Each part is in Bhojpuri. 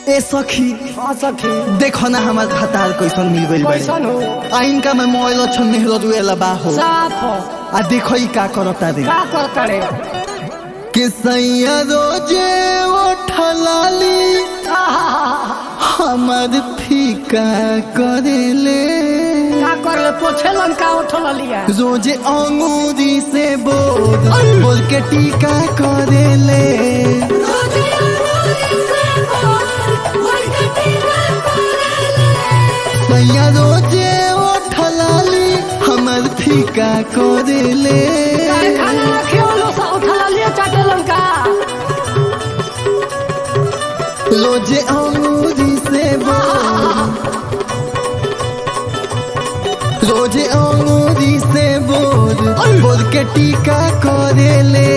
ए सखी हाँ सखी देखो ना हमार खतार कैसन मिल गइल कैसन हो आ इनका में मोबाइल अच्छा मेहरत हुएला बा हो साफ हो आ देखो ई का करता रे का करता रे कि सैया रोजे उठलाली हमार फीका करेले का कर ले पोछे लंका उठल लिया रोजे अंगूरी से बोल बोल के टीका करेले सैया रोजे उठलाली हमार फीका करेले काहे खाना रखियो लो सा उठल लिया चाटे लंका रोजे अंगूरी से बोल रोजे अंगूरी से बोल बोल के टीका करेले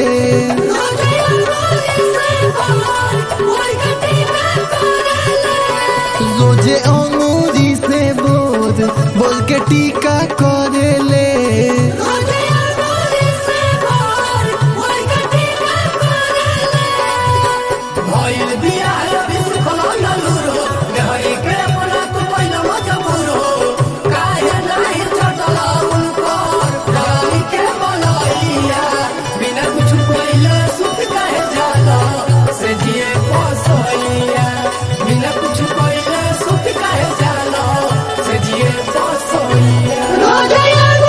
रोजे अंगूरी से बोल बोल के टीका करेले भइल बिया अभी सुखल नलुरो देहरी के अपना तू पहिला मजबूरो काहे नाही चटल उनकर डराई के बनैया बिना कुछ पहिले सुख काहे जाला से जिए पसैया बिना कुछ पहिले सुख काहे जाला से जिए पसैया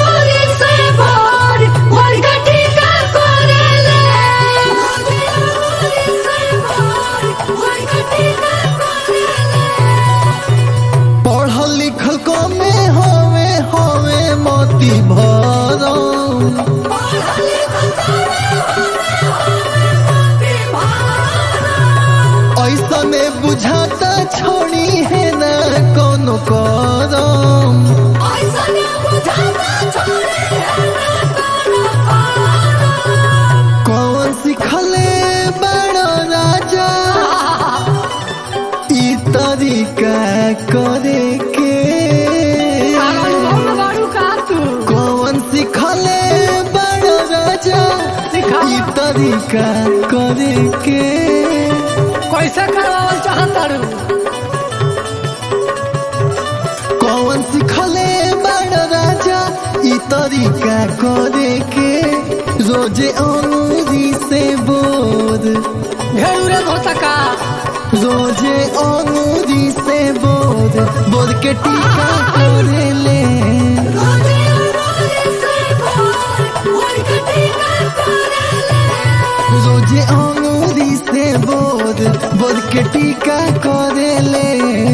पढ़ल लिखल कमे होवे होवे मोती भरम ऐसा में बुझाता छोड़ी है ना कोनो करम कौन सिखले बड़ो राजा ई तरीका करे के कौन सिखले बड़ो राजा सिखा। ई तरीका करे के कैसे करवावल चाहता रू कौन सिखले बड़ो राजा ई तरीका करे के रोजे अंगूरी से बोध घेरूरे धोता का रोजे अंगूरी से बोध बोध के टीका करेले रोजे अंगूरी से बोध बोध के टीका करेले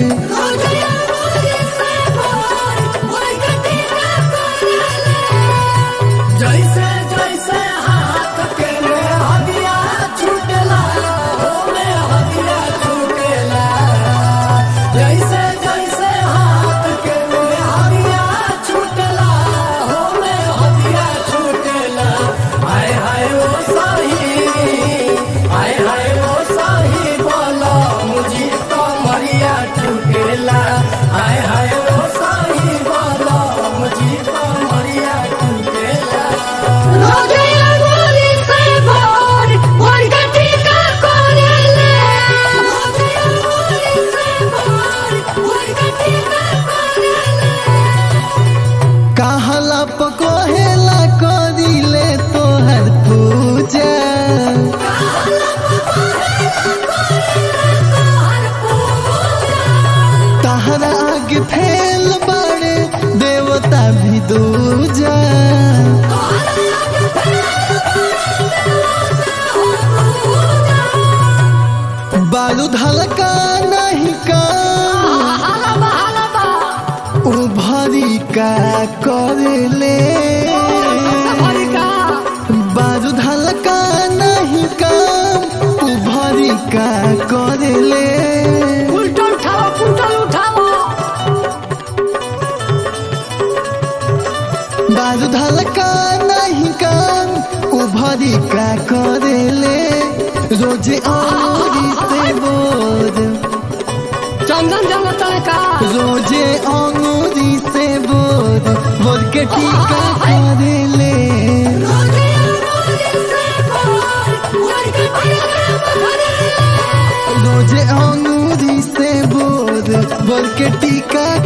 जैसे जैसे हाथ के में हदिया छूटेला हो में हदिया छूटेला जैसे जैसे हाथ के में हदिया छूटेला हो में हदिया छूटेला हाय हाय ओ साही हाय हाय ओ साही बोलो मुझे तो मरिया छूटेला हाय हाय ओ साही बोलो मुझे तो मरिया छूटेला कहला पकोहेला करिले तोहर पूजा तहरा आगे फैल बड़े देवता भी दूजा बारूद हल्का नहीं का उभरी का करले बारूद हल्का नहीं काम उभरी का करले उल्टा उठाओ उल्टा उठाओ बारूद हल्का नहीं काम उभरी का करले रोजे अंगूरी से बोध चंदन जंगल का रोजे अंगूरी से बोध बोध के टीका करेले रोजे अंगूरी से के टीका